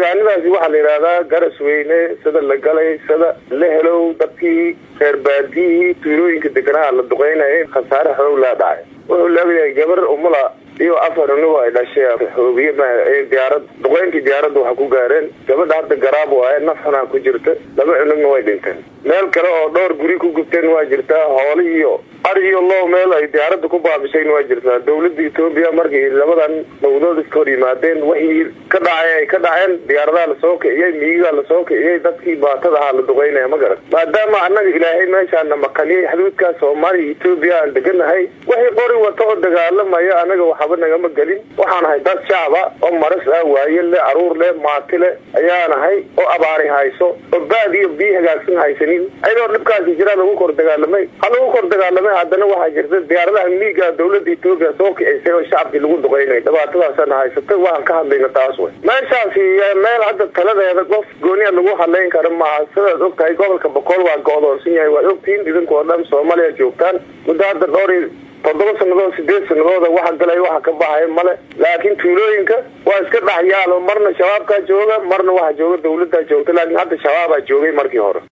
deegaanadaasi waxaa la yidhahdaa garas weyne sida la galay sida la helow dadkii reer baadiyihii tuulooyinka deganaa la duqeynaya khasaare xoog laa dhacay wuxuu leegayahay gabar umula iyo afar anigu ay dhashay xoobiye diyaarad duqeyntii diyaaradda waxa ku gaareen gabadha hadda garaab waaye naf xunaa ku jirta laba cunugna way dhinteen meel kale oo dhowr guri ku gubteen waa jirtaa hooli iyo ar iyo low meel ay diyaaradda ku baabishayna waa jirtaa dawladda etoobiya markay labadan mawdood iska hor yimaadeen wixii ka dhacay ay ka dhaceen diyaaradaha lasoo kiciyey miyigaa lasoo kiciyey dadkii baatada ahaa la duqeynaya ma garan maadaama annaga ilaahay meeshaana makaniyey xuduudkaa soomaaliya etoobiya aan deganahay wixii qori wata oo dagaalamaya anaga waxba nagama gelin waxaan ahay dad shacaba oo maras ah waaye le caruur leh maati leh ayaanahay oo abaari hayso oo baad iyo biyo hagaagsan haysanin ayadoo dhibkaasi jiraa lagu kor dagaalamay ha lagu kor dagaalamay haddana waxaa jirta diyaaradaha miiga dawladda etoobiya soo kicisay oo shacabkii lagu duqeynay dhibaatadaasana haysatay waxaan ka hadlayna taas wey meeshaasi meel hadda taladeeda qof gooniya lagu hadlayn karo maaha sidaad og tahay gobolka boqol waa go-doonsan yahay waad ogtihiin idinkoo dhan soomaaliya joogtaan muddo hadda dhowr toddoba sanadood sideed sanadooda waxa galay waxa ka baxaya male laakiin tuulooyinka waa iska dhaxyaalo marna shabaabkaa jooga marna waxa jooga dawladdaa joogta laakiin hadda shabaabaa joogay markii hore